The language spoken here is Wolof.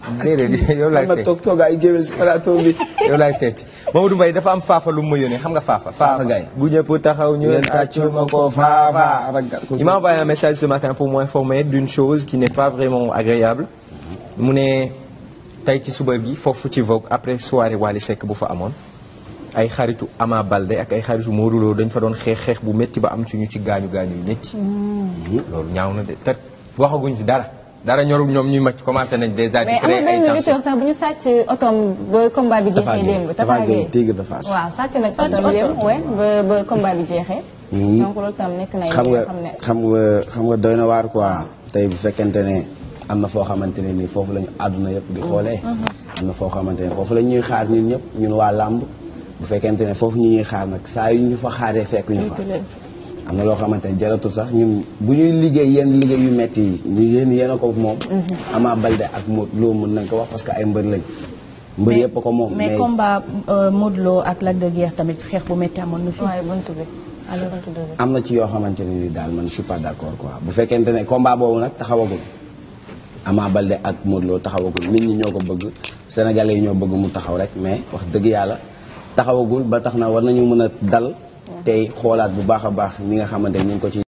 déedéet yow laay am na seet toog toog ay géwél si plateau bi. yow laay seet Mamadou Mbaye dafa am faafa lu mu ma yónnee xam nga faafa. Faafa Gaye. bu ñëpp taxaw ñu ngeen tàccul ma ko faafa. ragal ko Il m'a envoyé un message ce matin pour m'informer d'une chose qui n'est pas vraiment agréable mu ne tey ci suba bi foofu ci Vogue après soirée Wally Seck bu fa amoon ay xaritu Ama Baldé ak ay xaritu Modou Lo dañ fa doon xeex xeex bu métti ba am ci ñu ci gaañu gaañu yu métti. loolu ñaaw na de te waxaguñ fi dara dara ñorul ñoom ñuy màcc commencé nañ déjà di mais créer amul ay benn tension lutteur sax bu ñu sàcc otoom ba combat bi Tapha jeexee Gueye démb. Tapha Gueye Tigre de Fass. waaw sàcc nag otoom démb ouais ba ba combat bi jeexee. donc loolu tam nekk na xam yoo nga xam ne. xam nga xam nga doy na waar quoi tey bu fekkente ne am na foo xamante ne nii foofu la ñu àdduna yëpp di xoolee. am na foo xamante ne foofu la ñuy xaar ñun ñëpp ñun waa làmb bu fekkente ne foofu ñu ñuy xaar nag saa yu ñu fa xaaree fekk ñu fa. am na loo xamante ne jaratul sax ñun bu ñuy liggéey yenn liggéey yu metti yi ñu yéen yéen a ko moom. Ama Baldé ak Modou Lo mën nañ ko wax parce que ay mbër lañ. mbër yëpp a ko moom mais combat euh, Modou Lo ak Lac de Guiers tamit xeex bu métti amoon na fi. waaye buntu bi alors buntu bi. am na ci yoo xamante ne ni daal man je suis pas d'accord quoi bu fekkente ne combat boobu nag taxawagul Ama Baldé ak Modou Lo taxawagul nit ñi ñoo ko bëgg sénégalais yi ñoo bëgg mu taxaw rek mais wax dëgg yàlla taxawagul ba tax na war nañu mën a dal tey xoolaat bu baax a baax ñi nga xamante ni ñu ngi ko ci